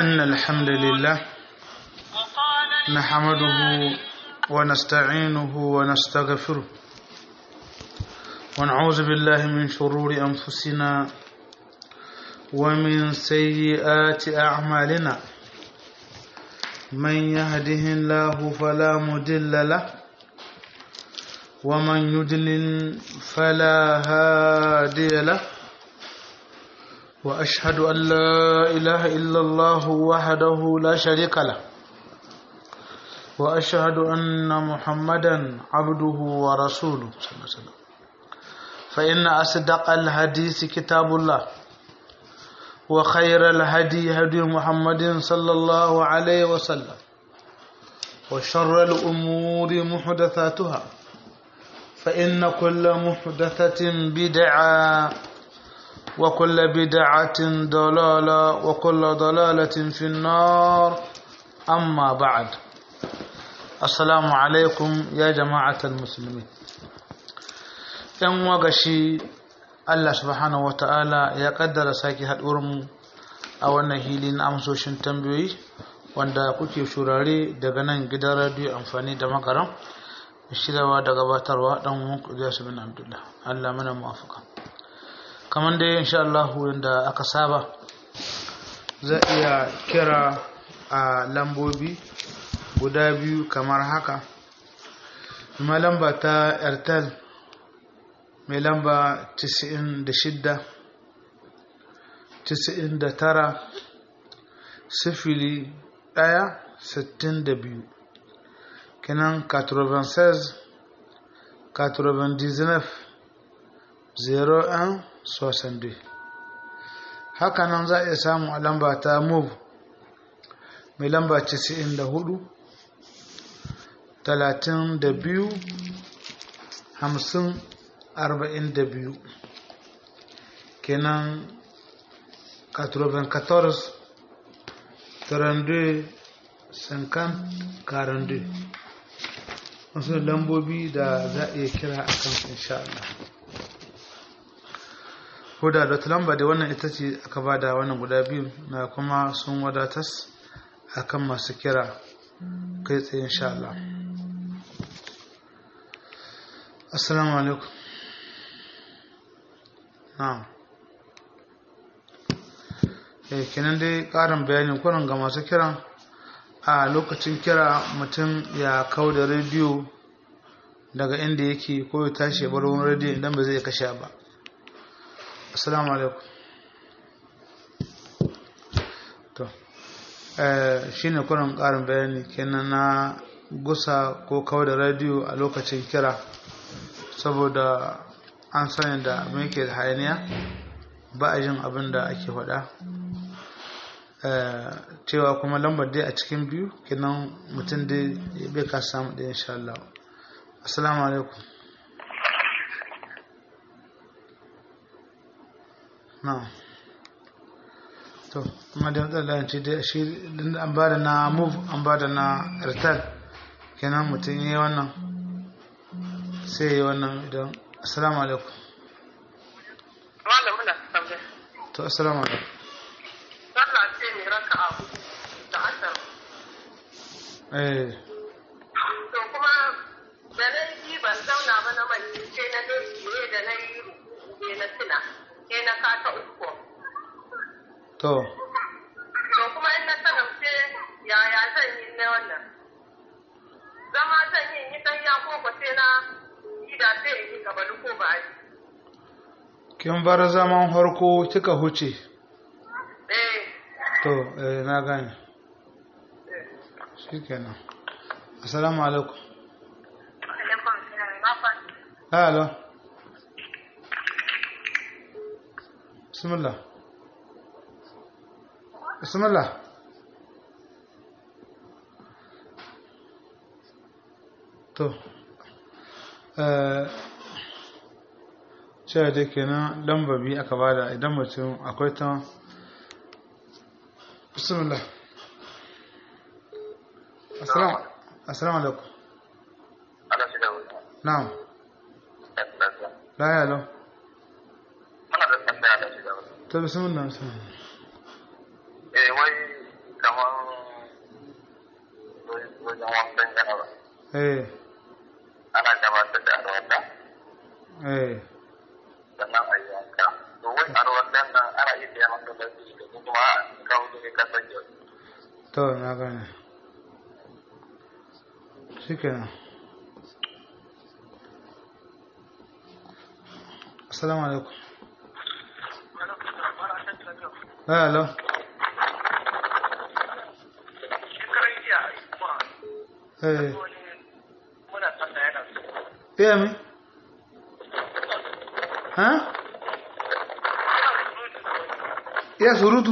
أن الحمد لله نحمده ونستعينه ونستغفره ونعوذ بالله من شرور أنفسنا ومن سيئات أعمالنا من يهده الله فلا مضل له ومن يضلل فلا هادي له وأشهد أن لا إله إلا الله وحده لا شريك له وأشهد أن محمدا عبده ورسوله صلى الله عليه وسلم فإن أصدق الحديث كتاب الله وخير الهدي هدي محمد صلى الله عليه وسلم وشر الأمور محدثاتها فإن كل محدثة بدعة وكل بدعة ضلالة وكل ضلالة في النار أما بعد السلام عليكم يا جماعة المسلمين ‘yan wagashi Allah subhanahu wa ta'ala ya kaddara sake mu a wannan hili na amsoshin tambayoyi wanda kuke shurare daga nan gidan radiyo amfani da makaran shirawa da gabatarwa dan wanku su bin abdullah Allah mana muwafaka kamar dai insha Allah yadda aka saba za iya kira a lambobi guda biyu kamar haka ma lamba ta airtel mai lamba 96 99 sifili ɗaya sittin da biyu kenan 96 99 01 62 haka nan za a iya samu a lamba ta move mai lamba 94 32 50 42 kenan 94 32 50 42 wasu lambobi da za a iya kira a kan insha Allah huda da lamba da wannan ita ce aka ba da wannan guda biyu na kuma sun wadatas a kan masu kira kai tsaye insha Allah assalamu alaikum na'am eh kenan dai karin bayani kuran ga masu kiran a lokacin kira mutum ya kau da rediyo daga inda yake ko ya tashi ya bar wani rediyo idan ba zai kashe ba assalamu alaikum to shi ne kuran karin bayani kenan na gusa ko kau da rediyo a lokacin kira saboda an sani da abin ke da hayaniya ba a jin abin da ake faɗa cewa kuma lambar dai a cikin biyu kinan mutum dai bai ka samu ɗaya insha Allah assalamu alaikum na to kuma da matsala ce dai shi an ba da na move an ba da na airtel kenan mutum yi wannan sai yi wannan idan assalamu alaikum malamin na tambaya to assalamu alaikum sallah ce ne raka abu da asar eh to kuma da na yi ban zauna ba na mai ce na ne ne da na yi rubutu ne na tuna ne na kata uku to to kuma in na sanar yaya zan yi na wannan zama zan yi yi dan ya koko sai na yi da sai in yi gaba ko ba yi kin bar zaman harko kika huce eh to eh na gane shikenan assalamu alaikum alaikum salam na fa hello bismillah bismillah to eh cewa da kenan lamba biyu aka bada idan mutum akwai ta bismillah assalamu assalamu alaikum ana shi da wuta na'am la ya lo mana da tambaya da shi da wuta to bismillah bismillah eh wai wajen wankan janaba eh ana gabatar da arwata eh sannan a yi wanka to wai arwatan nan ana yi da yawan da su da kuma kawo ne ka sake to na gane shikenan assalamu alaikum hello shekaran jiya kuma eh wani muna sanda yana iya mi ha iya surutu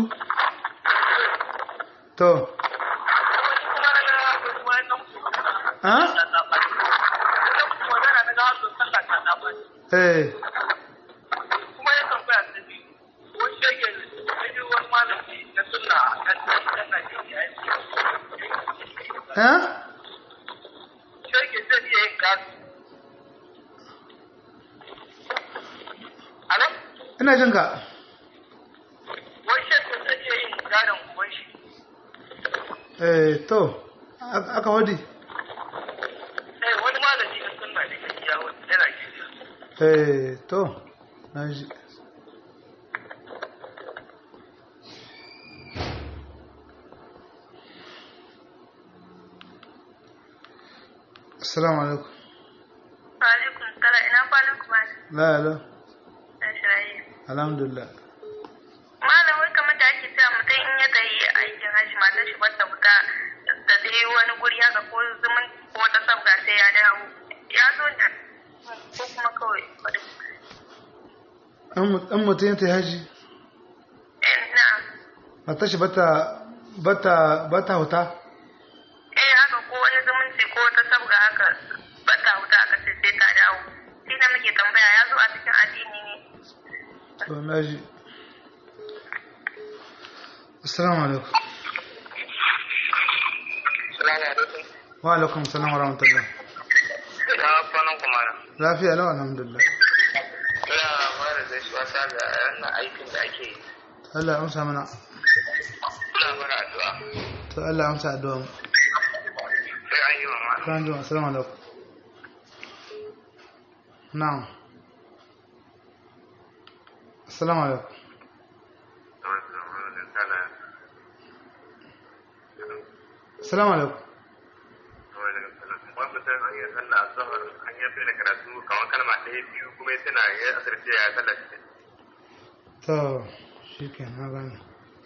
to kuma na ga wani nan ha magana na ga wasu sallah ta zaɓa eh kuma ya tambaya ta biyu wani shege ne wani malami na sunna a kan ɗan Najeriya ya ce ha shege zai iya yin gado. Alo? ina jin ka Wani shege zai iya yin gadon uban shi. eh to a- aka wadi Eh, wani malami na sunna ne ke iya wani yana ke eh to na ji assalamu alaikum Alaikum salam ina kwanan ku malam. la la Dan shirayi. alhamdulillah Malam wai kamar da ake cewa mutum in ya tayi aikin hajji matar shi bata fita da dai wani guri haka ko zumun ko wata sabga sai ya dawo. Ya zo da ko kuma kawai wadda. an mutum ya ta haji Eh na'am. matar shi bata bata bata huta Eh haka ko wani zumunci ko wata sabga haka bata wuta aka ce sai ta dawo. Shi da muke tambaya ya zo a cikin addini ne. to na ji assalamu alaikum Salamu alaikum. wa alaikum salam wa rahmatullah Ya kwanan kuma na. lafiya lau alhamdulillah Ina mara da shi wasa ga wannan aikin da ake yi. Allah ya amsa mana Ina mara addu'a. to Allah ya amsa addu'a mu Sai an yi mama. kan ji assalamu alaikum na'am assalamu alaikum assalamu alaikum Wani mutum an yi sallah a zahar an yi fi da karatu kamar kalma ɗaya biyu kuma ya tana ya asirce ya sallah shi. to shikenan na gane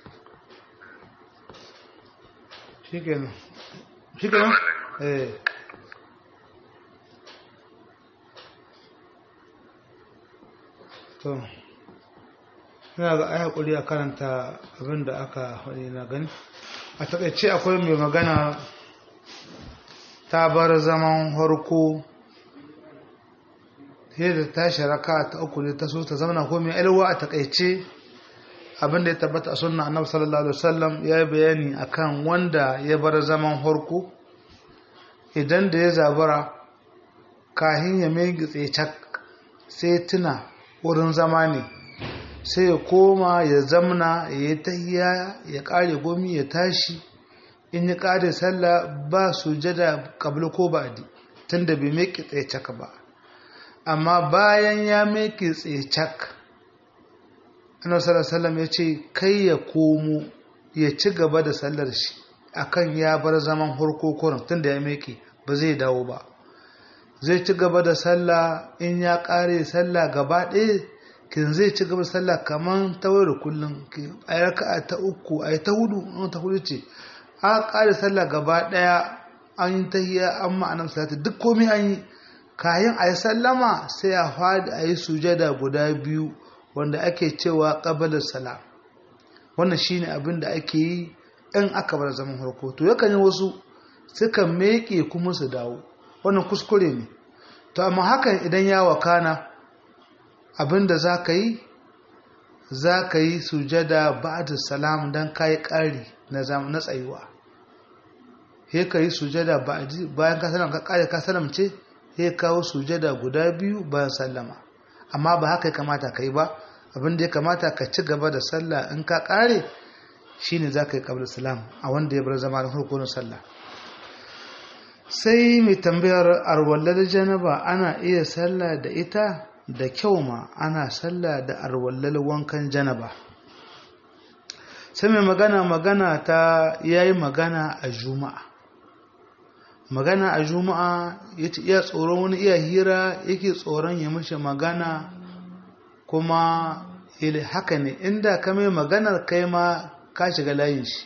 shikenan shikenan eh to ina ga ai hakuri a karanta abin da aka faɗi na gani a taƙaice akwai mai magana ta bar zaman harko sai da tashi raka ta uku ne ta so ta zama ko mai alwa a taƙaice abin da ya tabbata a sunna annabi sallallahu alaihi wasallam ya yi bayani akan wanda ya bar zaman harko idan da ya zabura kahin ya mai gitse sai tuna wurin zama ne sai ya koma ya zamna ya yi tahiya ya kare gomi ya tashi in ya kare sallah ba sujada kabla ko ba'di tunda bai mai gitse ba amma bayan ya mai gitse annabi sallallahu alaihi wasallam ya ce kai ya komo ya ci gaba da sallar shi akan ya bar zaman hurko kurin tunda ya meke ba zai dawo ba zai ci gaba da sallah in ya kare sallah gaba ɗaya kin zai ci gaba da sallah kaman ta da kullum a yi raka'a ta uku a yi ta hudu an ta hudu ce a kare sallah gaba ɗaya an yi tahiyya an ma'anar salati duk komai an yi kayan a yi sallama sai a fadi a yi sujada guda biyu wanda ake cewa ƙabalar salam wannan shine abin da ake yi in aka bar zaman harko to yakan yi wasu sukan meke kuma su dawo wannan kuskure ne to amma hakan idan ya wakana abin da za ka yi za ka yi sujada ba'da salam don ka yi ƙari na tsayuwa he ka yi sujada bayan ka salam ka ƙare ka salamce he kawo sujada guda biyu bayan sallama amma ba haka ya kamata ka yi ba abin da ya kamata ka ci gaba da sallah in ka kare shine za ka yi kabla salam a wanda ya bar zama da hukunin sallah sai mai tambayar arwallar janaba ana iya sallah da ita da kyau ma ana sallah da arwallar wankan janaba sai mai magana magana ta yayi magana a juma'a magana a juma'a yace iya tsoron wani iya hira yake tsoron ya mashi magana kuma ile haka ne inda ka mai maganar kai ma ka shiga layin shi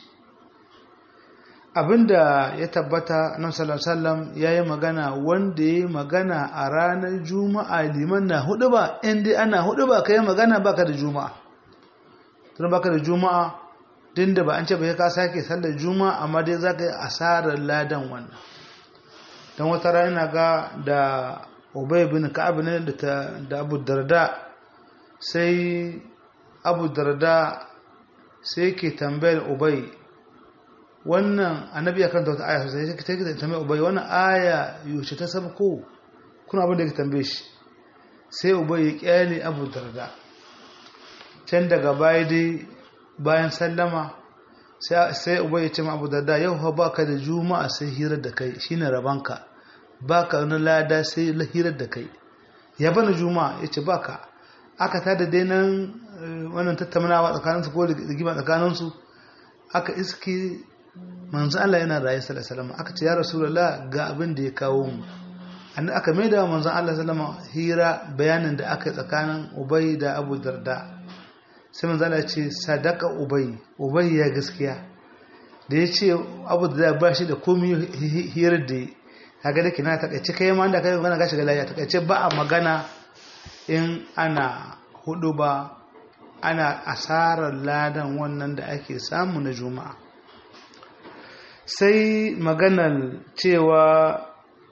abinda ya tabbata na sallallahu ya yi magana wanda ya yi magana a ranar juma'a liman na hudu ba inda ana hudu ba ka yi magana baka da juma'a tun baka da juma'a din da ba an ce ba ka sake sallar juma'a amma dai za ka yi asarar ladan wannan don wata rana ga da ubay bin ka'ab ne da abu darda sai abu darda sai ke tambayar ubay wannan annabi ya karanta wata aya sai ta ke tambaye ubay wannan aya yaushe ta sabko kuna abin da ya tambaye shi sai ubay ya kyale abu darda can daga baya dai bayan sallama sai ubay ya ce ma abu darda yau fa baka da juma'a sai hirar da kai shine rabanka baka wani lada sai hirar da kai ya bana juma'a ya ce baka aka tada dai nan wannan tattaunawa tsakaninsu ko rigima tsakaninsu aka iske manzo Allah yana raye sallallahu alaihi wasallam aka ce ya rasulullah ga abin da ya kawo mu an aka maida manzo Allah sallallahu hira bayanin da aka yi tsakanin Ubay da Abu Darda sai manzo Allah ya ce sadaka Ubay Ubay ya gaskiya da ya ce Abu Darda ba shi da komai hirar da kaga da kina ta kace kai ma da kai magana gashi ga lafiya ta kace ba a magana in ana hudu ba ana asarar ladan wannan da ake samu na juma'a sai maganar cewa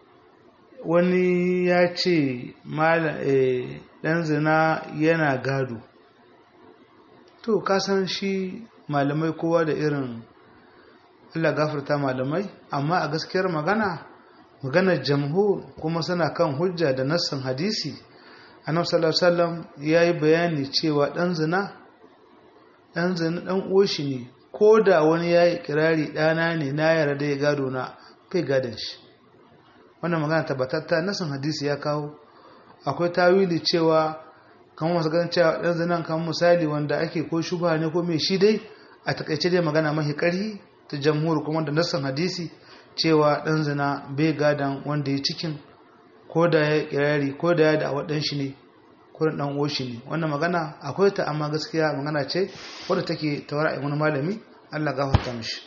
wani ya ce ɗan zina yana gado to kasan shi malamai kowa da irin Allah gafarta malamai amma a gaskiyar magana maganar jamhur kuma suna kan hujja da nassan hadisi annabi sallallahu alaihi wasallam yayi bayani cewa dan zina dan zina dan uwashi ne ko da wani yayi kirari dana ne na yarda ya gado na kai gadon shi wannan magana tabbatatta nassan hadisi ya kawo akwai tawili cewa kamar masu ganin cewa dan zinan kamar misali wanda ake ko shubha ne ko me shi dai a takaice dai magana mahi karhi ta jamhur kuma da nassan hadisi cewa dan zina bai gadan wanda ya cikin ko da ya kirari ko da ya da wadan shi ne ko da dan shi ne wannan magana akwai ta amma gaskiya magana ce wadda take tawara wani malami Allah gafarta mishi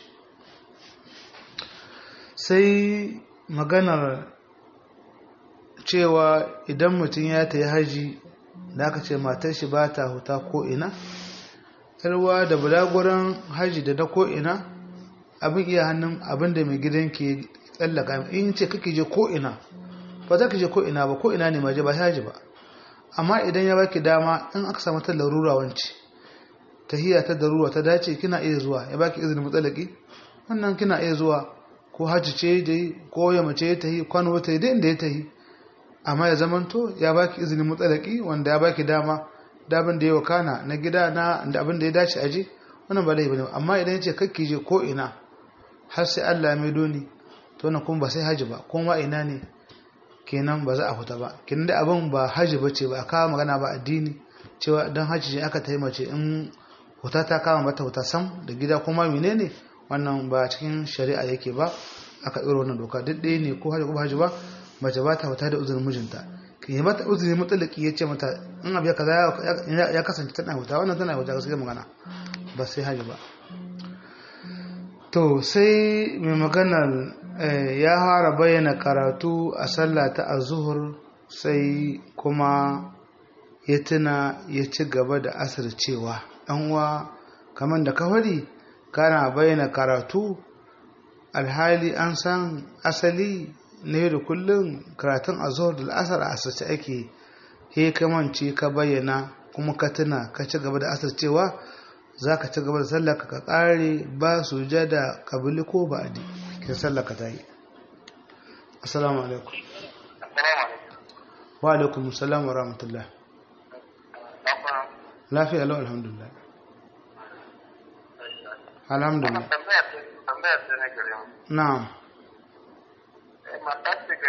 sai maganar cewa idan mutum ya ta yi haji da aka ce matar shi ba ta huta ko ina yarwa da bulaguran haji da na ko ina abin iya hannun abin da mai gidan ke tsallaka in ce kake je ko ina ba za ka je ko ina ba ko ina ne maje ba haji ba amma idan ya baki dama in aka samu ta larura wance tahiyya ta darura ta dace kina iya zuwa ya baki izinin mutsalaki wannan kina iya zuwa ko haji ce dai ko ya mace ta yi kwano ta yi da inda ya ta yi amma ya zamanto ya baki izinin mutsalaki wanda ya baki dama da abin da ya wakana na gida na da abin da ya dace aje wannan ba laifi ne amma idan ya ce kakki je ko ina har sai Allah ya maido ni to wannan kuma ba sai haji ba kuma ina ne kenan ba za a huta ba kenan da abin ba haji ba ce ba a kawo magana ba addini cewa dan haji ce aka taimace in huta ta kama mata huta sam da gida kuma menene wannan ba cikin shari'a yake ba aka ɗora wannan doka duk ɗaya ne ko haji ko haji ba mace ba ta huta da uzurin mijinta yi mata uzuri matsalaki ya ce mata in abu ya kaza ya kasance tana huta wannan tana huta gaskiya magana ba sai haji ba to sai mai maganar ya fara bayyana karatu a sallah ta azuhur sai kuma ya tuna ya ci gaba da asir cewa uwa kamar da kawari kana bayyana karatu alhali an san asali na da kullum karatun azuhur da asar a asirce ake he kamance ka bayyana kuma ka tuna ka ci gaba da asir cewa za ka ci gaba da sallaka ka ƙare ba su jada kabili ko ba adi ke sallaka ta yi assalamu alaikum wa alaikum salam wa rahmatullah lafiya lau alhamdulillah alhamdulillah na'am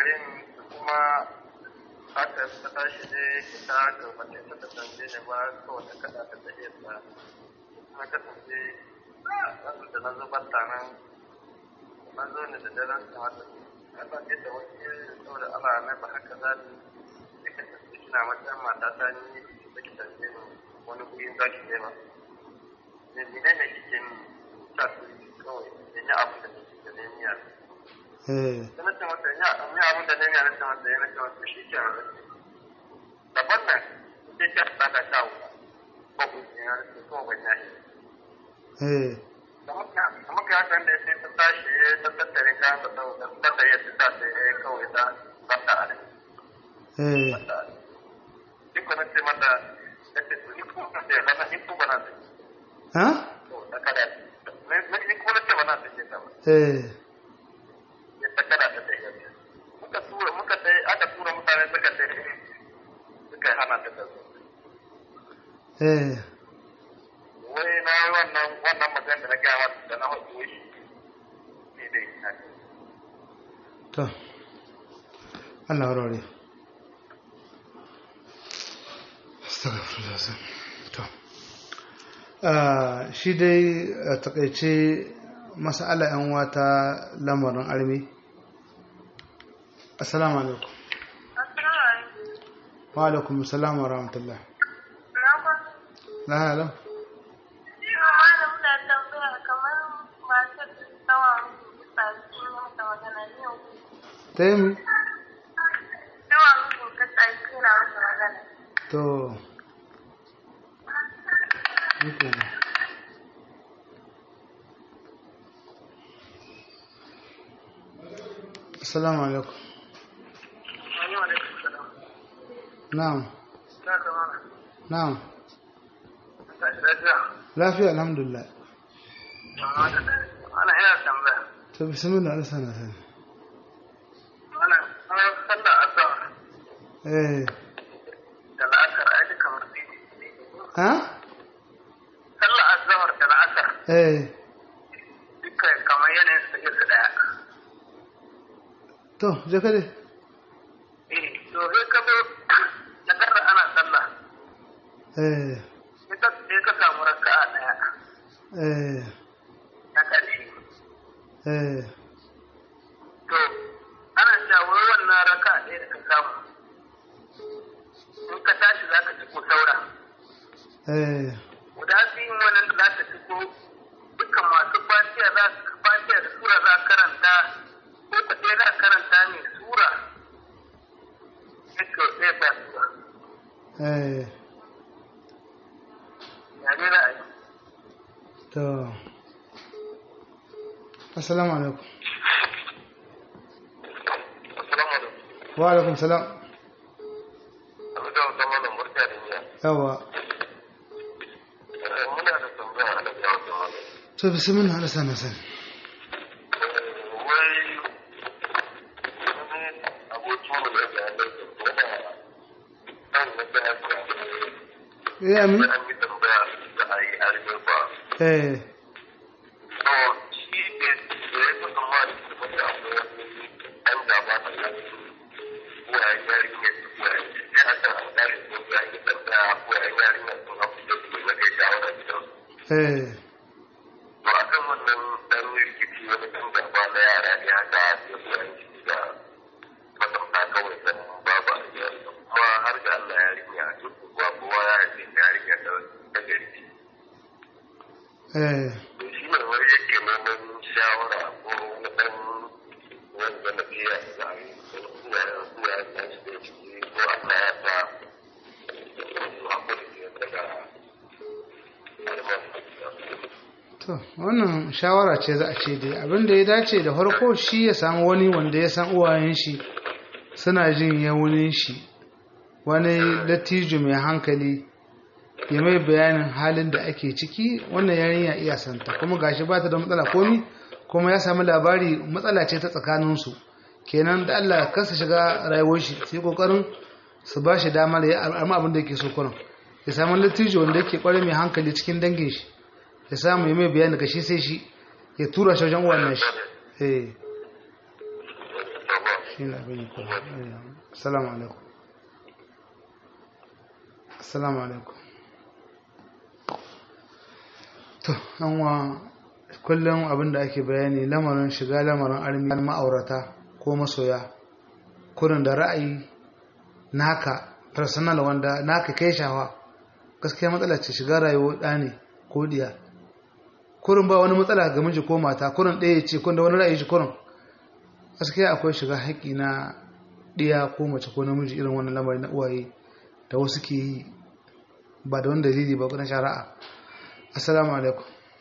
garin kuma haka ta tashi ne ta haka mace ta kasance ne ba kawai ta kada ta tahiyar ta kuma kasance wasu da na zubar ta nan na zo ne da daren ta haka ana ce da wasu saboda ana mai ba haka za ni ya kasance kina matsayin mata ta ni da ki tafiye ni wani gurin za ki nema ne ne ne kike sa su kawai da ni abin da nake da ne niyya eh na ce masa ya ni abin da ne niyya na ce masa ya na ce masa shi ke daban nan sai ka saka shawo ko ku ne na ce ko ban yashi eh kamar ka hakan da sai ta tashi ta tattare ka ta ta ta yi ta ta yi kawai ta ta ta ale eh ni ko na ce mata da ce ni ko na ce lana ni ko bana ce ha to da kada ne ni ko na ce bana ce ke ta eh ya ta kada ta yi muka tura muka dai aka tura mutane suka ce suka hana ta ta zo eh wai na yi wannan wannan magana da na gaya mata da na haɗu shi ne dai to Allah warware astaghfirullah to ah shi dai a takaice mas'ala yan wata lamarin armi assalamu alaikum wa alaikum assalam wa rahmatullah la halam ta yi mi to Nike ne. Assalamu alaikum. Na'am. Na'am. Lafiya alhamdulillah. ana ina tambaya To bismillah Allah sana sani. ana ana sallar azhar Eh. da la'asar ai duka mutum Ha? sallar azhar da la'asar Eh. duka kamar yanayin su take su daya To, je ka dai. eh to sai ka zo na garra ana sallah Eh. sai ka sai ka samu raka'a daya Eh. na ƙarshe Eh. to ana cewa wai wannan raka'a ɗaya da ka samu in ka tashi za ka ci ko saura Eh. guda biyun wannan da za ta fito dukkan masu fatiya za fatiya da sura za karanta ko ka ɗaya za karanta ne sura yake ɗaya ba sura Eh. ya ne za a yi To. Assalamu alaikum. assalamu alaikum Wa alaikum salam. abu da wata malam barka da niyya Yawa. muna da tambaya a daga wata malam To bismillah Allah sana sani. wai wani abokin mu da ya da yana kan wata haka Ya mi? an yi tambaya da a yi arme ba Eh. to shi ne da ya fi zama da kuma da akwai wani ɗan gaba da nan uwayen yarinya su uwayen sai haka an kare ko ya yi tambaya uwayen yarinya sun hafi da su na kai shawara gidan Eh. to a kan wannan ɗan rikici wani ɗan gaba na yara ne haka ya uwayen shi da matamta kawai san babu a gidan kuma har ga Allah yarinya duk kuwa kowa ya haife yarinya da ta gari Eh. shi ne wani yake neman shawara ko na ɗan wanda na biya da a yi ko kuma ya kuma ya ta shi da ciki ko Allah ya sa su haƙuri ne daga To, wannan shawara ce za a ce dai abin da ya dace da farko shi ya samu wani wanda ya san uwayen shi suna jin yawunin shi wani dattijo mai hankali ya mai bayanin halin da ake ciki wannan yarinya iya santa kuma gashi ba ta da matsala komi kuma ya samu labari matsala ce ta tsakaninsu kenan da Allah kasa shiga rayuwar shi sai kokarin su ba shi damar ya arma abin da yake so kurin ya samu dattijo wanda yake kware mai hankali cikin dangin shi ya samu ya mai bayani daga shi sai shi ya tura shi wajen uwan shi eh shi ne abin yi kuma assalamu alaikum assalamu alaikum to an wa kullum abin da ake bayani lamarin shiga lamarin armiyar ma'aurata ko masoya kurin da ra'ayi naka personal wanda naka kai shawa gaskiya matsala ce shiga rayuwar ɗa ne ko diya kurin ba wani matsala ga miji ko mata kurin ɗaya ce kun da wani ra'ayi shi kurin gaskiya akwai shiga haƙƙi na ɗiya ko mace ko namiji irin wannan lamarin na uwaye da wasu ke yi ba da wani dalili ba na shari'a assalamu alaikum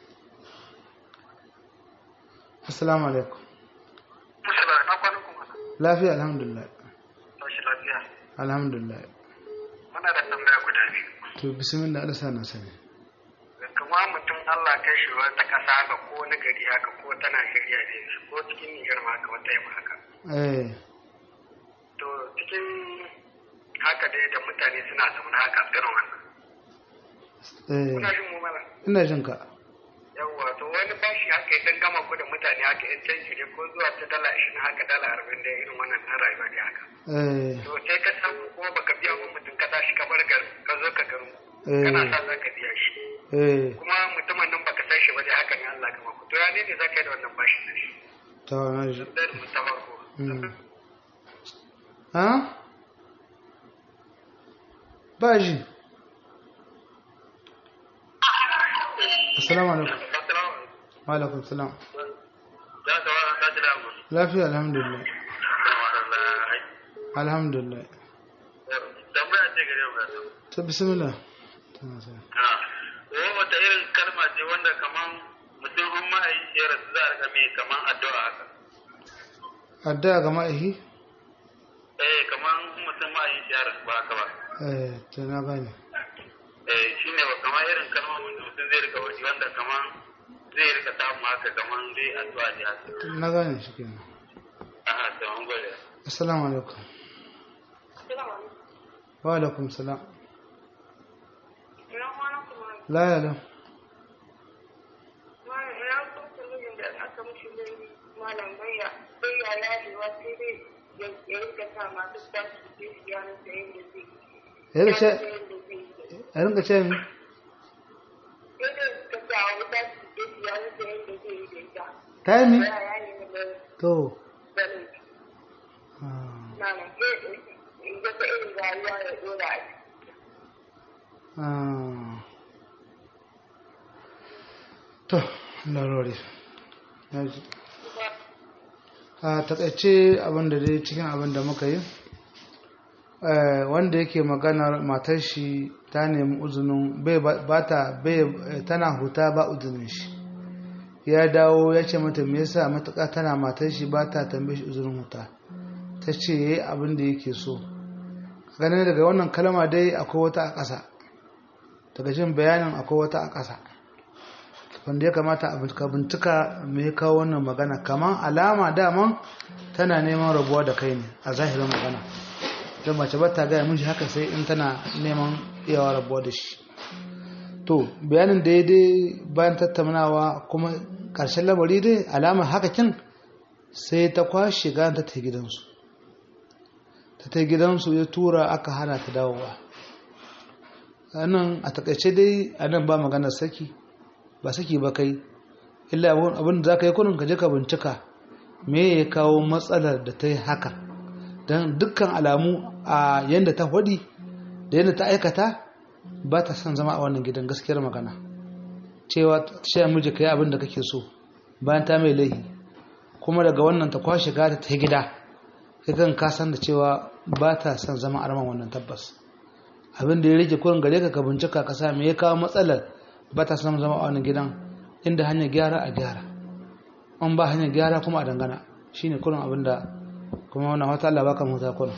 assalamu alaikum Musala, na kwana kuma. lafiya alhamdulillah Tashi lafiya. alhamdulillah Muna da tambaya guda biyu. to bismillah Allah sa na sani Kuma mutum Allah kai shi wata ƙasa haka ko wani gari haka ko ta Najeriya ne ko cikin Nijar ma haka wata yamma haka. eh To cikin haka dai da mutane suna zaune haka irin wannan. Kuna eh jin mu mala? ina jin ka Yawwa to wani bashi haka ya dan gama ku da mutane haka yan canji ne ko zuwa ta dala ashirin haka dala arba'in da irin wannan na rayuwa ne haka. eh To sai ka samu kuma baka biya wa mutum ka tashi ka bar garin ka zo ka garin. Eh. Kana sa za ka biya shi. eh kuma mutumin nan baka san shi ba dai haka ne Allah ka mako to ya ne ne zaka yi da wannan bashin da shi to na ji da mu ta farko Mm. ha ba ji assalamu alaikum wa alaikum salam ya ta wa ta jira mu lafiya alhamdulillah alhamdulillah tambaya ce gare mu to bismillah Tana sai. ha ko wata irin kalma ce wanda kaman mutum in ma'aikaci ya rasu za a rika mai kaman addu'a haka addu'a ga ma'aihi eh kaman in mutum ma'aikaci ya rasu ba haka ba eh to na gane eh shine ba kaman irin kalma wanda mutum zai rika wani wanda kaman zai rika samu haka kaman dai addu'a ne haka na gane shi kenan aha to an gode assalamu alaikum wa alaikum salam la ya lam ya rika ce ya rinka ce mi ta yi mi to ah, ah. to larori ya ji a takaice abinda dai cikin abinda muka yi eh, wanda yake maganar matar shi ta nemi uzunin bai ba ta bai tana huta ba uzunin shi ya dawo ya ce mata me yasa matuƙa tana matar shi ba ta tambaye shi uzunin huta ta ce yayi abin da yake so ganin daga wannan kalma dai akwai wata a ƙasa daga jin bayanin akwai wata a ƙasa wanda ya kamata a bincika bincika me ya kawo wannan magana kamar alama daman tana neman rabuwa da kai ne a zahirin magana don mace ba ta gaya miji haka sai in tana neman iyawa rabuwa da shi to bayanin da ya dai bayan tattaunawa kuma ƙarshen lamari dai alamar haka kin sai ta kwashe gane ta ta gidansu ta ta gidansu ya tura aka hana ta dawowa nan a takaice dai a nan ba maganar saki ba saki ba kai illa abin da za ka yi kunin ka je ka bincika me ya kawo matsalar da ta yi haka don dukkan alamu a yadda ta hudi da yadda ta aikata ba ta son zama a wannan gidan gaskiyar magana cewa cewa miji ka yi abin da kake so bayan ta mai laihi kuma daga wannan ta kwashe gata ta gida kan ka san da cewa ba ta son zama a raman wannan tabbas abin da ya rage kurin gare ka ka bincika ka sa me ya kawo matsalar ba ta son zama a wannan gidan inda hanyar gyara a gyara an ba hanyar gyara kuma a dangana shine kurin abin da kuma wannan wata Allah baka mota kurin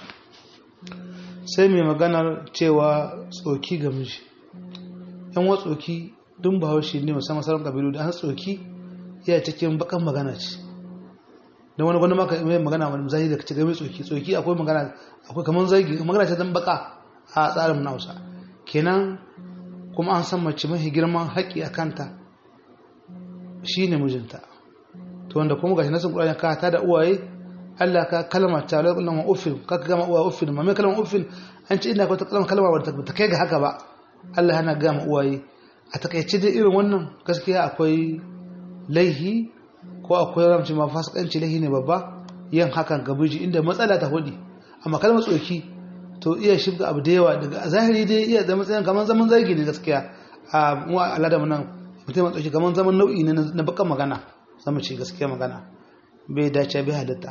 sai mai maganar cewa tsoki ga miji yan wa tsoki dun bahaushe ne musamman sauran kabilu da an tsoki iya cikin bakan magana ce don wani gwani maka mai magana wani zahiri da kace game tsoki tsoki akwai magana akwai kamar zagi magana ce dan baka a tsarin na Hausa kenan kuma an san mace mafi girman haƙƙi a kanta shine mijinta to wanda kuma gashi nasin Qur'ani ka ta da uwaye Allah ka kalma ta la kullama uffin ka gama uwa uffin ma me kalma uffin an ce ina ko ta kalma kalma wadda ta kai ga haka ba Allah yana gama uwaye a takaice dai irin wannan gaskiya akwai laihi ko akwai ramci ma fasikanci laihi ne babba yin hakan ga biji inda matsala ta hudi amma kalmar tsoki to iya shirga abu da yawa daga zahiri dai iya da matsayin kamar zaman zargi ne gaskiya a mu al'ada mu nan mutum ya tsoki kamar zaman nau'i ne na bakan magana zama ce gaskiya magana bai dace bai halitta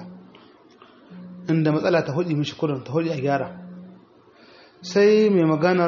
inda matsala ta hudi mishi kurin ta hudi a gyara sai mai maganar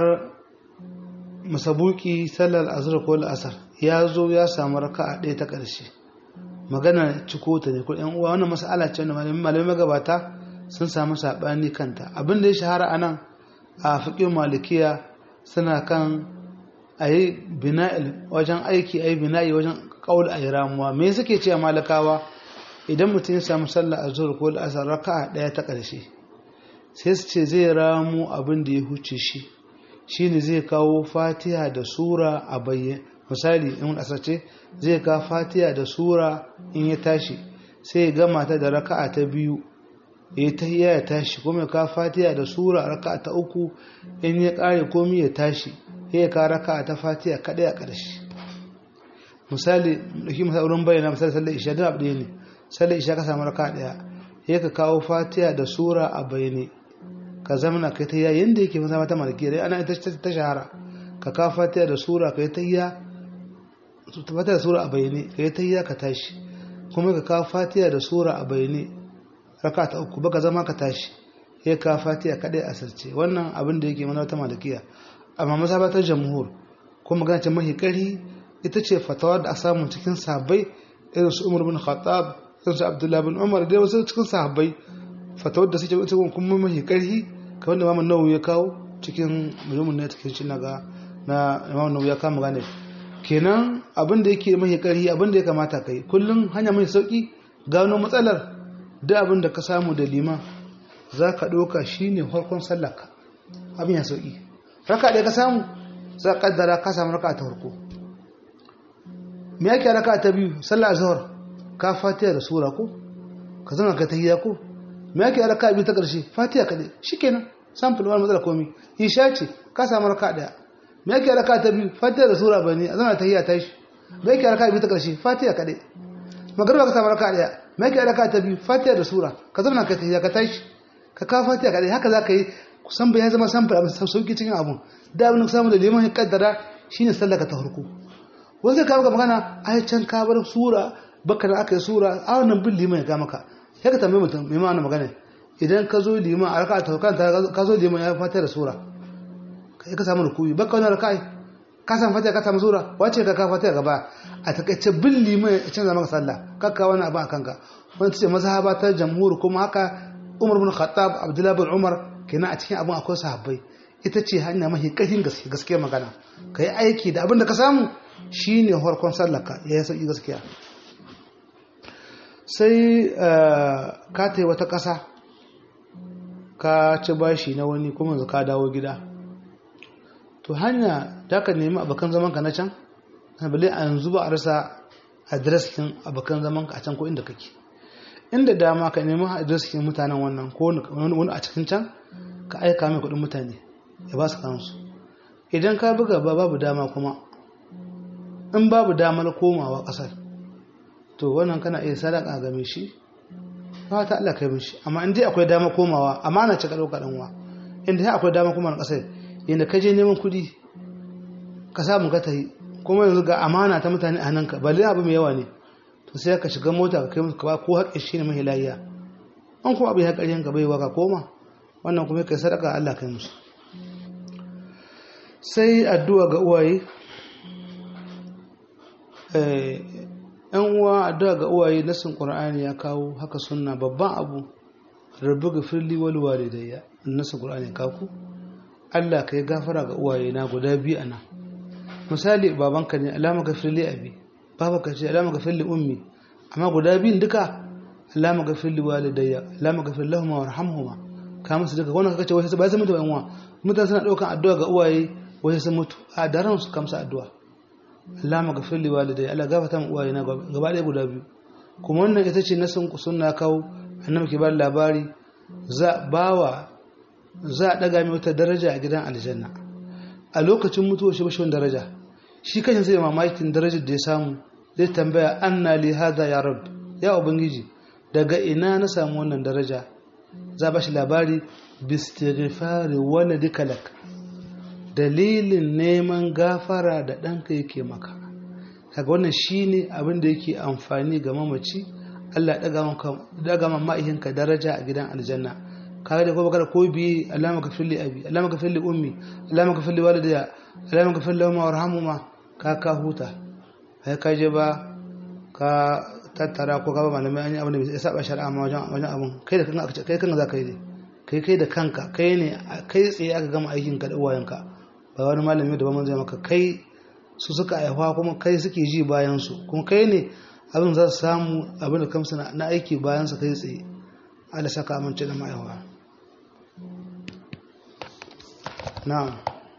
masabuki sallar azhar ko al'asar ya zo ya samu raka'a ɗaya ta ƙarshe magana ciko ta ne ko ƴan uwa wannan mas'ala ce wanda malamai magabata sun samu saɓani kanta abin da ya shahara a nan a fiƙin malikiya suna kan a yi bina'il wajen aiki a yi bina'i wajen ƙaul a yi ramuwa me suke ce a malakawa idan mutum ya samu sallah a zuwa ko asar raka'a ɗaya ta ƙarshe sai su ce zai ramu abin da ya huce shi shine zai kawo fatiha da sura a bayyane misali in asar ce zai kawo fatiha da sura in ya tashi sai ya gama ta da raka'a ta biyu ya tahiyya ya tashi kuma ya kawo fatiha da sura raka'a ta uku in ya kare komi ya tashi sai ya kawo raka'a ta fatiha kaɗai a ƙarshe misali ɗauki misali wurin bayyana misali sallar isha duk abu ɗaya ne sallar isha ka samu raka'a ɗaya sai ka kawo fatiha da sura a bayyane ka zamana kai ta yayin da yake zama ta malaki dai ana ita ta shahara ka kawo fatiha da sura kai ta ya fatiha da sura a bayyane kai ta ya ka tashi kuma ka kawo fatiha da sura a bayyane raka ta uku baka zama ka tashi sai ka fatiha kadai a sarce wannan abin da yake mana ta malakiya amma masabatar jamhur kuma magana ce mahi kari ita ce fatawa da a samu cikin sahabbai irin su umar bin khattab irin su abdullahi bin umar da wasu cikin sahabbai fatawar da suke ita kuma mahi karhi kamar da Imam Nawawi ya kawo cikin mulmun ne cikin shi naga na Imam Nawawi ya kawo magana kenan abin da yake mahi karhi abin da ya kamata kai kullum hanya mai sauki gano matsalar da abin da ka samu da liman za ka ɗauka shi ne farkon sallaka abin ya sauki raka ɗaya ka samu za ka ƙaddara ka samu raka ta farko me yake raka ta biyu sallah azhar ka fatiha da sura ko ka zama ka tahiyya ko me yake raka biyu ta ƙarshe fatiha kaɗai shikenan sample wani matsala komi isha ce ka samu raka ɗaya me yake raka ta biyu fatiha da sura bane a zama tahiyya ta shi me yake raka biyu ta ƙarshe fatiha kaɗai magariba ka samu raka ɗaya me yake raka ta biyu fatiha da sura ka zama ka tahiyya ka tashi ka kawo fatiha kaɗai haka za ka yi kusan bai zama sample abin sauki cikin abun da abin da samu da liman ya kaddara shine sallaka ta farko wanda ka ga magana ai can ka bar sura baka da aka yi sura a wannan bin liman ya ga maka sai ka tambayi mutum mai ma'ana magana idan ka zo liman a raka'a ta kanta ka zo liman ya fata da sura kai ka samu rukuyi baka wani raka'a ka samu fatiha ka samu sura wace ka ka fatiha gaba a takaice bin liman ya canza maka sallah kakka wani abu a kanka wani ta ce mazhaba ta jamhur kuma haka umar bin khattab abdullahi bin umar kenan a cikin abin akwai sahabbai ita ce hanya mafi ƙarfin gaske gaskiya magana ka yi aiki da abin da ka samu shine farkon sallaka ya yi sauƙi gaskiya sai ka ta wata ƙasa ka ci bashi na wani kuma yanzu ka dawo gida to hanya da ka nemi abokan zaman ka na can bale a yanzu ba a rasa adreskin abokan zaman ka a can ko inda kake inda dama ka nemi adreskin mutanen wannan ko wani a cikin can ka aika mai kudin mutane ya ba su kansu idan ka buga ba babu dama kuma in babu damar komawa kasar to wannan kana iya sadaka ga mai shi ba ta Allah kai mishi amma in dai akwai dama komawa amana ce ka dauka dan uwa in dai akwai dama komawa kasar yanda ka je neman kudi ka samu ka tayi kuma yanzu ga amana ta mutane a nan ka balle abu mai yawa ne to sai ka shiga mota ka kai musu ka ba ko haƙƙin shi ne mai layya an kuma abu ya ƙaryan ka baiwa ka koma wannan kuma kai sadaka Allah kai musu sai addu'a ga uwaye ‘yan uwa addu'a ga uwaye nasin ƙur'ani ya kawo haka sunna babban abu rabu ga firli wal walidayya nasin ƙur'ani kaku Allah ka yi gafara ga uwaye na guda biyu ana misali babanka ne alama ga firli abi babanka ce alama ga firli ummi amma guda biyun duka alama ga firli walidayya alama ga firli lahuma warhamhuma ka musu duka wannan kace wai sai ba sai mutu ba yan uwa mutane suna daukan addu'a ga uwaye wai sun mutu a daren su kamsa addu'a Allah maghfir li walidai Allah gafarta mu uwaye na gaba ɗaya guda biyu kuma wannan ita ce nasin ku sunna kawo annabi ke ba labari za bawa za a daga mai wata daraja a gidan aljanna a lokacin mutuwa shi bashi wani daraja shi kashin sai mamakin darajar da ya samu zai tambaya anna li hada ya rab ya ubangiji daga ina na samu wannan daraja za ba shi labari bistighfari waladika lak dalilin neman gafara da ɗanka yake maka kaga wannan shine abin da yake amfani ga mamaci Allah daga ma ma'aihinka daraja a gidan aljanna kaga da kuma kada ko bi Allah maka filli abi Allah maka filli ummi Allah maka filli walidaya Allah maka filli umma warhamuma ka ka huta kai ka je ba ka tattara ko ka ba malamai an yi abin da ya saba shari'a ma wajen wajen abin kai da kanka kai kanka za ka yi ne kai kai da kanka kai ne kai tsaye aka gama aikin ka da uwayenka ba wani malami da ba mun zai maka kai su suka aihuwa kuma kai suke ji bayan su kuma kai ne abin za su samu abin da kamsa na aiki bayan su kai tsaye Allah saka amince da ma'aihuwa na'am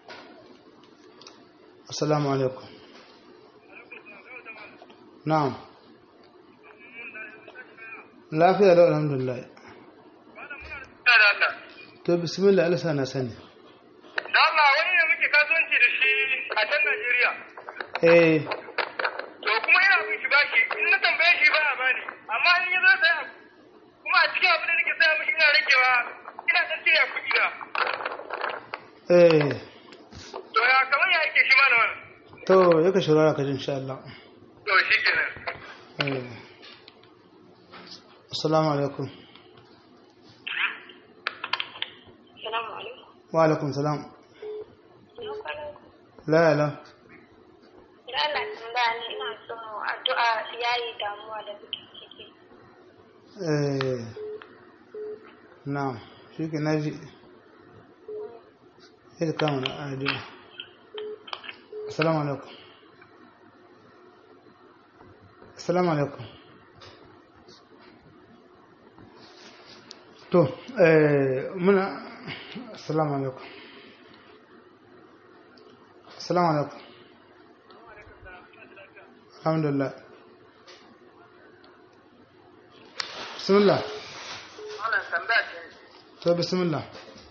assalamu alaikum na'am lafiya da alhamdulillah to bismillah Allah sana sani da Allah wani ne muke kasuwanci da shi a can Najeriya eh to kuma ina bin shi bashi in na tambaye shi ba a bani amma in ya zo saya kuma a cikin abin da nake saya mishi ina ragewa ina dan cire kuɗi na eh to ya kamar ya yake shi ma na wannan to yaka shirara ka ji insha Allah to shi kenan eh assalamu alaikum Salamu alaikum. wa alaikum salam Ina kwanan ku. la la Ina Allah tambaya ne ina so addu'a yayi damuwa da muke ciki. eh na'am shi ke naji sai kama na addu'a assalamu alaikum assalamu alaikum to eh muna assalamu alaikum assalamu alaikum alhamdulillah bismillah wannan tambaya ce to bismillah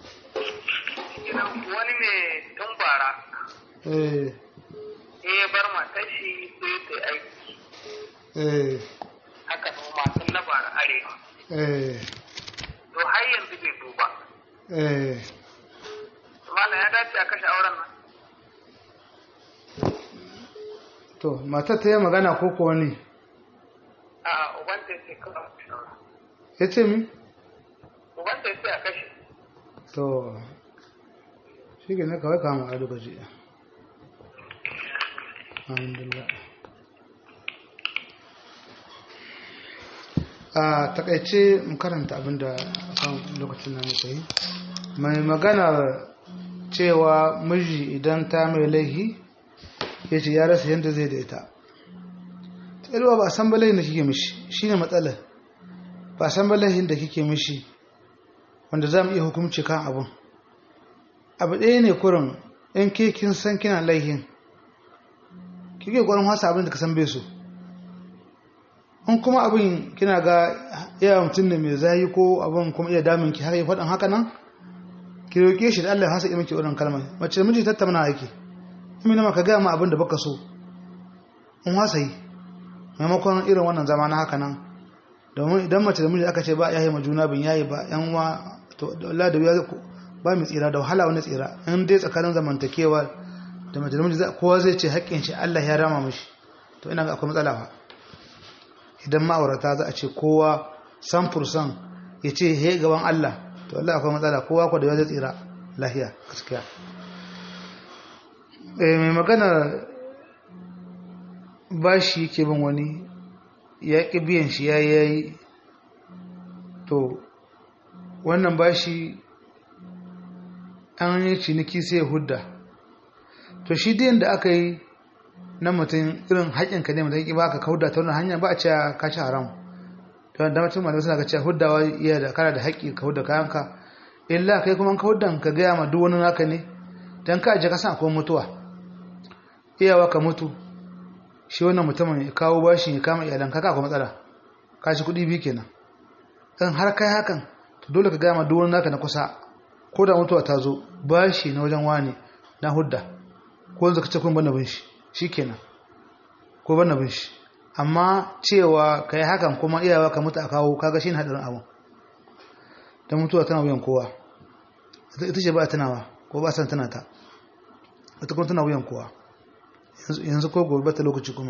wani ne tun bara eh sai ya bar matar shi sai ta yi aiki eh haka noma tun na bara arewa eh to har yanzu bai duba eh malam ya dace a kashe auren nan to matar ta yi magana ko ko wani a ubanta ya ce kawai a kashe auren ya ce mi ubanta ya ce a kashe to shi ke na kawai kama a lokaci alhamdulillah a takaice mu karanta abinda kan lokacin na muka yi mai magana cewa miji idan ta mai laihi ya ce ya rasa yadda zai da ita tsirwa ba a san balahin da kike mishi shi ne matsalar ba a san balahin da kike mishi wanda za mu iya hukumci kan abin abu ɗaya ne kurin in ke kin san kina laihin kike gwarin wasa abin da ka san bai so in kuma abin kina ga iya mutum ne mai zayi ko abin kuma iya damin ki har yi faɗin haka nan ki roƙe shi da Allah ya hasa miki wannan kalmar mace miji tattauna yake in mina maka gaya ma abin da baka so in wasa yi maimakon irin wannan zama na haka nan domin idan mace da miji aka ce ba yayi ma juna bin yayi ba yan wa to Allah da ya ba mu tsira da wahala wani tsira in dai tsakanin zamantakewa da mace da miji kowa zai ce haƙƙin shi Allah ya rama mishi to ina ga akwai matsala fa idan ma'aurata za a ce kowa san fursan ya ce he gaban Allah to Allah akwai matsala kowa ko da ya zai tsira lahiya gaskiya eh mai magana bashi yake bin wani ya ƙi biyan shi ya yayi to wannan bashi an yi ciniki sai hudda to shi din da aka yi na mutum irin haƙinka ne mutum ba ka kauda ta wannan hanya ba a ce ka ci haram to da mutum malamai suna ga cewa huddawa iya da kana da haƙƙi ka hudda kayanka illa kai kuma ka huddan ka gaya ma duk wani naka ne dan ka je ka san akwai mutuwa iyawa ka mutu shi wannan mutumin ya kawo bashi ya kama iyalan ka akwai matsala ka ci kuɗi biyu kenan in har kai hakan to dole ka gama duk wani naka na kusa ko da mutuwa ta zo bashi na wajen wani na hudda ko zaka ce kun bana bin shi shikenan ko bana bin shi amma cewa kai hakan kuma iyawa ka mutu a kawo kaga shine hadarin abu dan mutuwa tana wuyan kowa ita ce ba tunawa ko ba san tana ta ita kuma tana wuyan kowa yanzu ko gobe ta lokaci kuma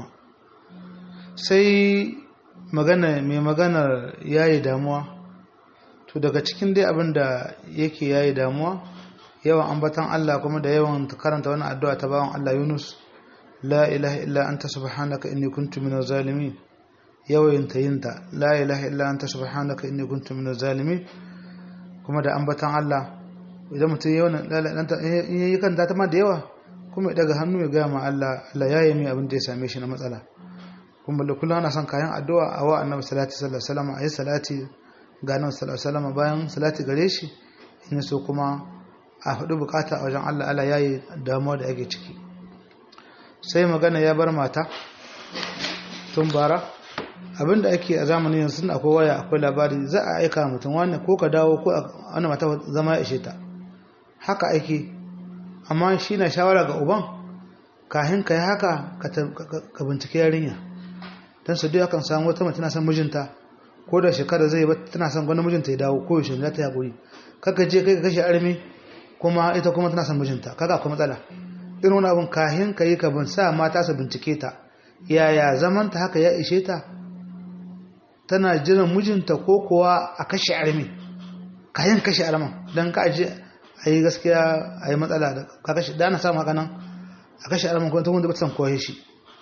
sai magana mai maganar yayi damuwa to daga cikin dai abin da yake yayi damuwa yawan ambatan Allah kuma da yawan karanta wani addu'a ta bawan Allah Yunus la ilaha illa anta subhanaka inni kuntu minaz zalimin yawan tayinta la ilaha illa anta subhanaka inni kuntu minaz zalimin kuma da ambatan Allah idan mutum yawan in yayi kan ta ma da yawa kuma daga hannu ya gaya ma Allah Allah ya yi mai abin da ya same shi na matsala kuma da kullum ana son kayan addu'a a wa annabi salati sallallahu alaihi wasallam ayi salati ga annabi sallallahu alaihi wasallam bayan salati gare shi in so kuma a faɗi bukata a wajen Allah Allah ya yi damuwa da ake ciki sai magana ya bar mata tun bara abinda ake a zamanin yanzu akwai waya akwai labari za a aika mutum wani ko ka dawo ko wani mata zama ya ishe ta haka ake amma shi na shawara ga uban kahin ka yi haka ka bincike yarinya don su duk akan samu wata mace na son mijinta ko da shekara zai ba tana son wani mijinta ya dawo ko yaushe za ta yaƙuri kaka je kai ka kashe armi kuma ita kuma tana son mijinta kaga akwai matsala irin wani abin kahin ka yi ka bin sa mata su bincike ta yaya zaman ta haka ya ishe ta tana jiran mijinta ko kuwa a kashe armi kayan kashe arman don ka aje a yi gaskiya a yi matsala da ka kashe da na samu haka nan a kashe arman kuma ta wanda ba ta san koye shi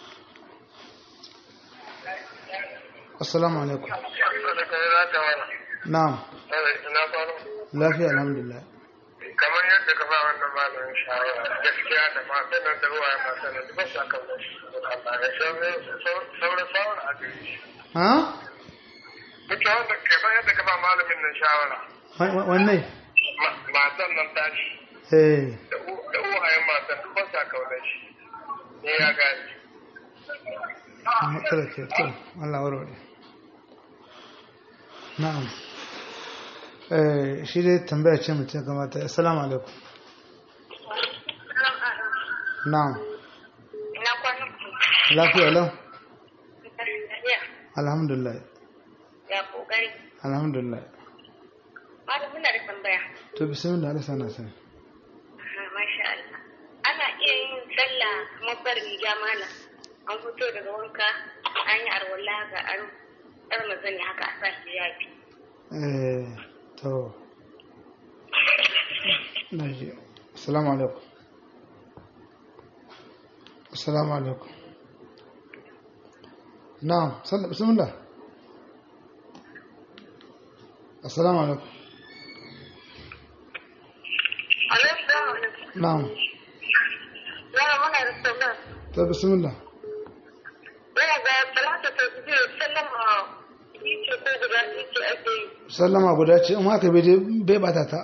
assalamu alaikum na'am lafiya alhamdulillah kamar yadda ka ba wannan malamin shawara gaskiya da matan nan da ruwa matan nan duk sa kan Allah ya sauran sauran a gare shi ha duk wanda kamar yadda ka ba malamin nan shawara wanne matan nan tashi eh da uwayen matan duk sa kaunar shi ne ya gani matsala ke to Allah warware na'am eh shi dai tambaya ce mutum kamata assalamu alaikum na'am Ina kwanan ku. lafiya lau Lafiya. alhamdulillah Ya kokari. alhamdulillah Malam muna da tambaya. to bismillah Allah sana sani Aha, Masha Allah. Ana iya yin sallah kamar bar riga malam. An fito daga wanka an yi arwala ga an ɗar mazani haka a sa shi yafi. eh to naji assalamu alaikum assalamu alaikum na'am sallah bismillah assalamu alaikum Alaikum. na'am Yana muna da sallah. to bismillah Yana ga salata ta biyu sallama biyu ce ko guda biyu ce ake yi. sallama guda ce in haka bai bai bata ta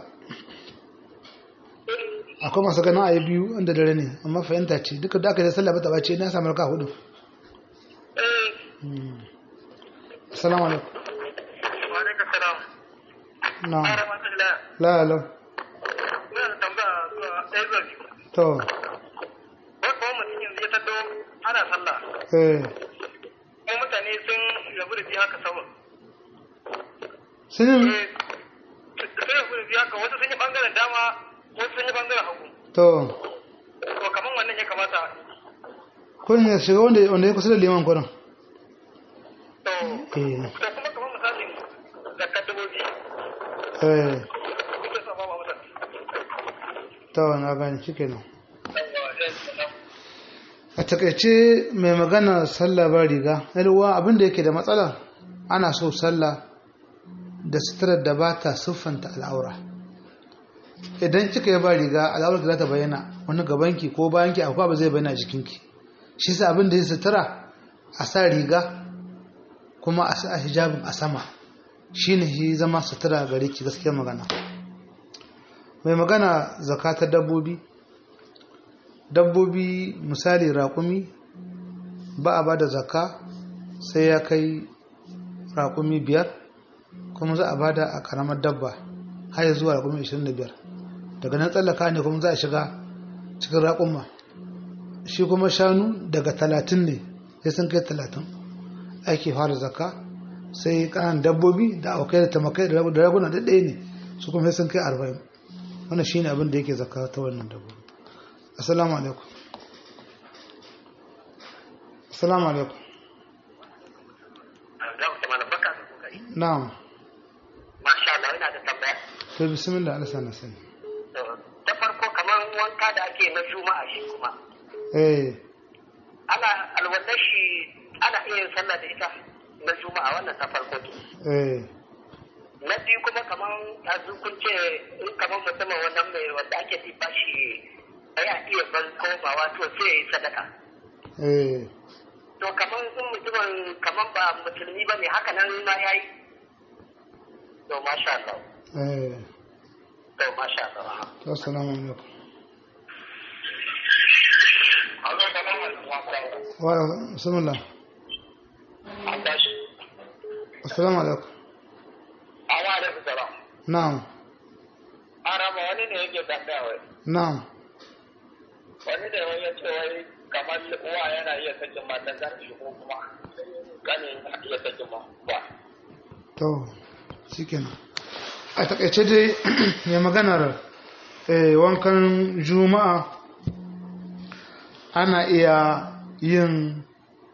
akwai masu ganin ayi biyu inda dare ne amma fahimta ce duka da aka yi sallah bata bace na samu raka hudu Eh, assalamu alaikum wa alaikum salam na'am rahmatullah la la ina da tambaya zuwa ɗaya zuwa biyu to wai kuma mutum yanzu ya taddo ana sallah eh kuma mutane sun rabu da biyu haka sama sun yi eh sun rabu da biyu haka wasu sun yi bangaren dama wasu sun yi bangaren hagu to to kaman wannan ya kamata kun ya shiga wanda wanda ya kusa da liman kurin to eh to kuma kaman misalin zakar dubobi eh ita sa ba ba mutan to na gani shikenan a takaice mai magana sallah ba riga yalwa abinda yake da matsala ana so sallah da suturar da ba ta siffanta al'aura idan kika yi ba riga al'aurar da za ta bayyana wani gabanki ko bayanki akwai ba zai bayyana jikinki shi sa abin da ya sutura a sa riga kuma a sa hijabin a sama shi ne shi zama sutura gare ki gaskiyar magana mai magana zakatar dabbobi dabbobi misali raƙumi ba a ba da zaka sai ya kai raƙumi biyar kuma za a bada a karamar dabba har zuwa raƙumi 25 daga nan tsallaka ne kuma za a shiga cikin raƙumma shi kuma shanu daga 30 ne sai sun kai 30 ake fara zakka sai kanan dabbobi da aukai da tamakai da raguna da ɗaya ne su kuma sai sun kai 40 wannan shine abin da yake zakka ta wannan dabbobi assalamu alaikum assalamu alaikum na'am Masha Allah yana da tambaya. to bismillah Allah sana sani Ta farko kamar wanka da ake na juma'a shi kuma. eh Ana alwallar shi ana iya yin sallah da ita na juma'a wannan ta farko ke. eh Na biyu kuma kamar yanzu kun ce in kamar mutumin wannan mai wanda ake tiba shi ya iya ban komawa to sai ya yi sadaka. eh To kamar in mutumin kamar ba musulmi ba ne haka nan ma ya yi. To masha Allah. eh To masha Allah. to assalamu alaikum Allah ta kama wa bismillah An tashi. assalamu alaikum Awa da fitara. na'am Arama wani ne yake tambaya wai. na'am Wani ne wai ya ce wai kamar uwa yana iya sakin matan zan shi ko kuma gani yana iya sakin ma ba. to shikenan a takaice dai mai maganar eh, wankan juma'a ana iya yin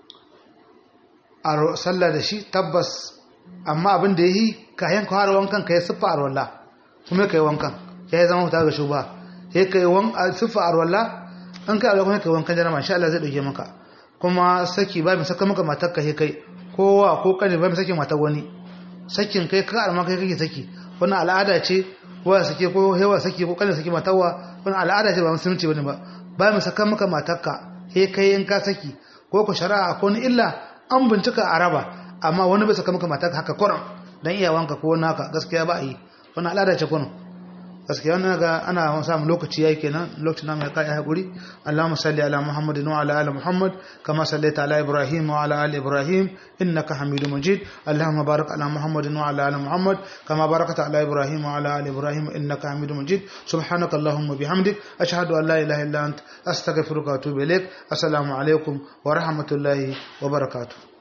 aro- sallah da shi tabbas amma abin da ya yi kayan kawar wankan ka yi siffa arwalla kuma ka yi wankan ya yi zama huta ga shuba ya ka yi siffa arwalla an kai alwakon ka yi wankan jana masha Allah zai ɗauke maka kuma saki ba mai saka maka matar ka kai kowa ko kane ba mai saki matar wani sakin kai ka alma kai kake saki wani al'ada ce wa sake ko hewa saki ko kane saki matarwa wani al'ada ce ba musulunci bane ba ba mai saka maka matarka he kai in ka saki ko ku shari'a ko ni illa an bincika a raba amma wani bai saka maka matarka haka kuran dan iyawanka ko naka gaskiya ba a yi wani al'ada ce kuno gaskiya wannan ga ana samu lokaci yayi kenan lokacin namu ya kai hakuri Allahumma salli ala Muhammadin wa ala ali Muhammad kama sallaita ala Ibrahim wa ala ali Ibrahim innaka Hamidum Majid Allahumma barik ala Muhammadin wa ala ali Muhammad kama barakta ala Ibrahim wa ala ali Ibrahim innaka Hamidum Majid subhanaka Allahumma bihamdik ashhadu an la ilaha illa ant astaghfiruka wa atubu ilaik assalamu alaikum wa rahmatullahi wa barakatuh